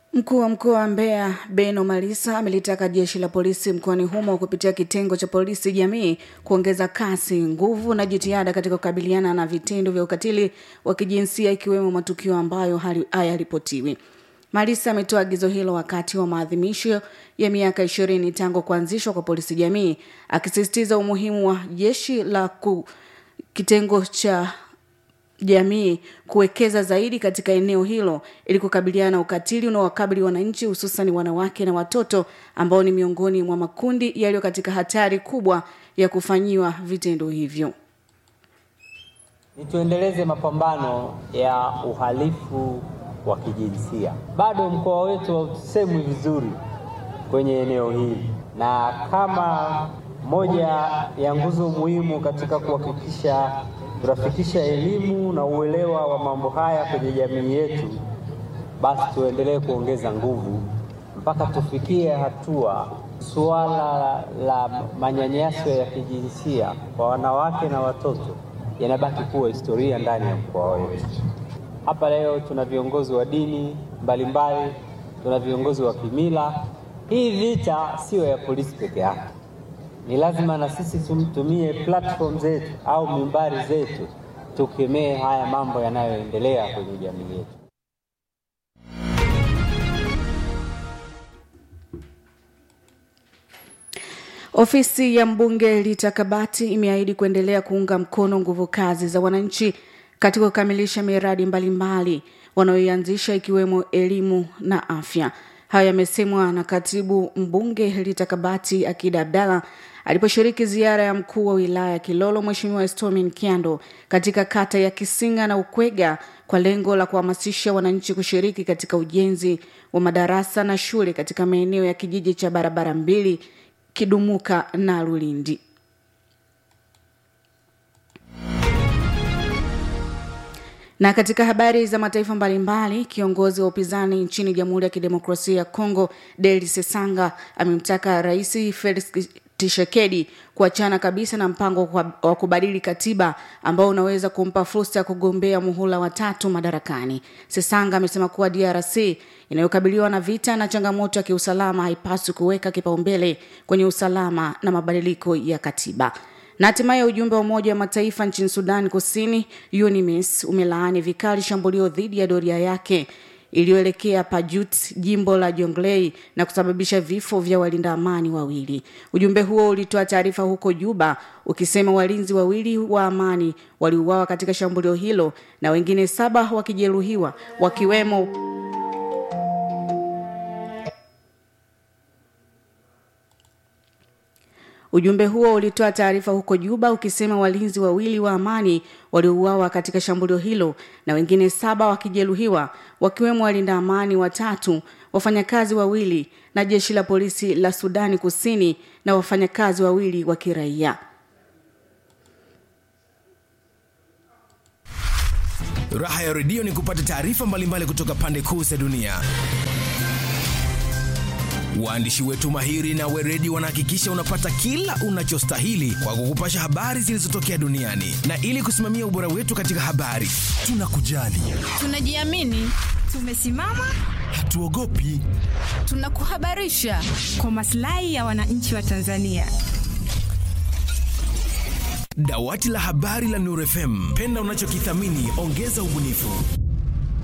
Mkuu wa mkoa wa Mbeya Beno Malisa amelitaka jeshi la polisi mkoani humo kupitia kitengo cha polisi jamii kuongeza kasi, nguvu na jitihada katika kukabiliana na vitendo vya ukatili wa kijinsia ikiwemo matukio ambayo hayaripotiwi. Malisa ametoa agizo hilo wakati wa maadhimisho ya miaka ishirini tangu kuanzishwa kwa polisi jamii, akisisitiza umuhimu wa jeshi la ku, kitengo cha jamii kuwekeza zaidi katika eneo hilo ili kukabiliana na ukatili unaowakabili wananchi hususan wanawake na watoto ambao ni miongoni mwa makundi yaliyo katika hatari kubwa ya kufanyiwa vitendo hivyo. Ni tuendeleze mapambano ya uhalifu wa kijinsia. Bado mkoa wetu hausemwi vizuri kwenye eneo hili, na kama moja ya nguzo muhimu katika kuhakikisha tunafikisha elimu na uelewa wa mambo haya kwenye jamii yetu, basi tuendelee kuongeza nguvu mpaka tufikie hatua suala la manyanyaso ya kijinsia kwa wanawake na watoto yanabaki kuwa historia ndani ya mkoa wetu. Hapa leo tuna viongozi wa dini mbalimbali, tuna viongozi wa kimila. Hii vita siyo ya polisi peke yake, ni lazima na sisi tumtumie platform zetu au mimbari zetu tukemee haya mambo yanayoendelea kwenye jamii yetu. Ofisi ya mbunge Rita Kabati imeahidi kuendelea kuunga mkono nguvu kazi za wananchi katika kukamilisha miradi mbalimbali wanayoianzisha ikiwemo elimu na afya. Hayo yamesemwa na katibu mbunge Rita Kabati Akida Abdalla aliposhiriki ziara ya mkuu wa wilaya ya Kilolo Mheshimiwa Estomin Kiando katika kata ya Kisinga na Ukwega kwa lengo la kuhamasisha wananchi kushiriki katika ujenzi wa madarasa na shule katika maeneo ya kijiji cha barabara mbili Kidumuka na Lulindi. Na katika habari za mataifa mbalimbali, kiongozi wa upinzani nchini Jamhuri ya Kidemokrasia ya Kongo Deli Sesanga amemtaka Rais Felix Tshisekedi kuachana kabisa na mpango wa kubadili katiba ambao unaweza kumpa fursa ya kugombea muhula wa tatu madarakani. Sesanga amesema kuwa DRC inayokabiliwa na vita na changamoto ya kiusalama haipaswi kuweka kipaumbele kwenye usalama na mabadiliko ya katiba. Na hatimaye ujumbe wa Umoja wa Mataifa nchini Sudan Kusini UNMISS umelaani vikali shambulio dhidi ya doria yake iliyoelekea Pajut, jimbo la Jonglei na kusababisha vifo vya walinda amani wawili. Ujumbe huo ulitoa taarifa huko Juba ukisema walinzi wawili wa amani waliuawa katika shambulio hilo na wengine saba wakijeruhiwa wakiwemo Ujumbe huo ulitoa taarifa huko Juba ukisema walinzi wawili wa amani waliouawa katika shambulio hilo na wengine saba wakijeruhiwa wakiwemo walinda amani watatu, wafanyakazi wawili na jeshi la polisi la Sudani Kusini na wafanyakazi wawili wa kiraia. Raha ya redio ni kupata taarifa mbalimbali kutoka pande kuu za dunia. Waandishi wetu mahiri na weredi wanahakikisha unapata kila unachostahili kwa kukupasha habari zilizotokea duniani, na ili kusimamia ubora wetu katika habari, tunakujali, tunajiamini, tumesimama, hatuogopi, tunakuhabarisha kwa maslahi ya wananchi wa Tanzania. Dawati la habari la Nuru FM, penda unachokithamini, ongeza ubunifu.